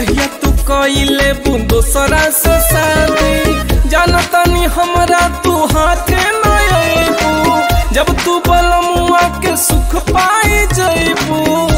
जहिया तू कइले बू दोसरा से शादी जानतानी हमरा तू हाथे न अइबू जब तू बलमुआ के सुख पाई जइबू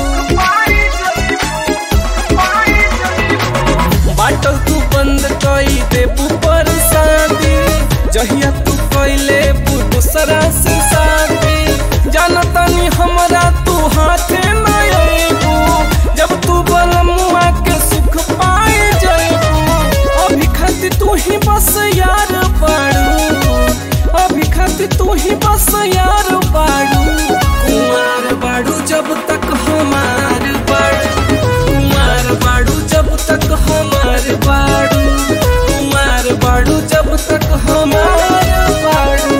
बाटल तू बंद कई देबू पर शादी जहिया तू कइले बू दोसरा से शादी जानतानी हमरा तू हाथे न अइबू जब तू बलमुआ के सुख पाई जइबू अभी खातिर तू ही बस यार बाड़ू अभी खातिर तू ही बस यार बाड़ू कुमार बाड़ू जब तक हमार बाड़ू कुमार बाड़ू जब तक हमार बाड़ू कुमार बाड़ू जब तक हमार बाड़ू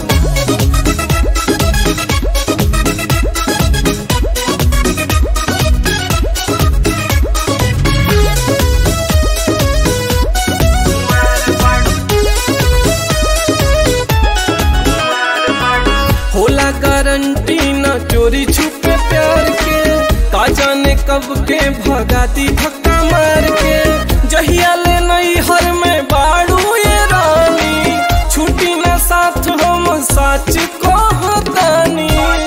होला गारंटी न चोरी छुपे प्यार के का जाने कब के भगाती धक्का मार के जहिया ले नई हर में बाड़ू ये रानी छुट्टी न साथ हम सच कहतानी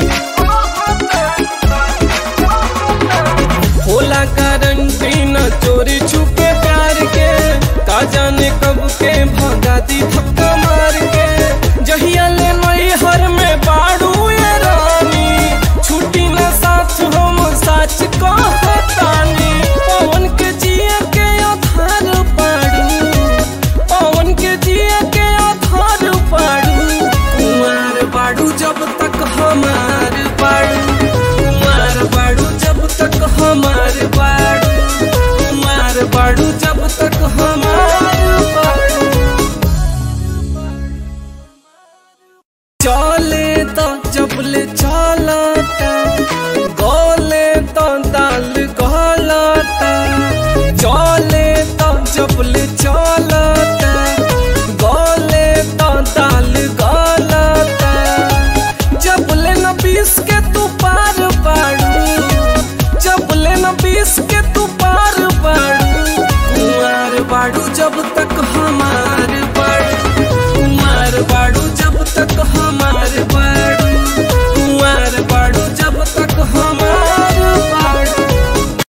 होला गारंटी न चोरी छुपे प्यार के का जाने कब के भगाती धक्का मार के जहिया ले नई हर में बाड़ू ये रानी छुट्टी न साथ हम सच कहतानी पवन के जिया के आधार पाड़ू पवन के जिया के आधार पाड़ू कुमार बाड़ू जब तक हमार बाड़ू कुमार बाड़ू जब तक हमार बाड़ू कुमार बाड़ू जब तक हमार बाड़ू चले तो जब ले चला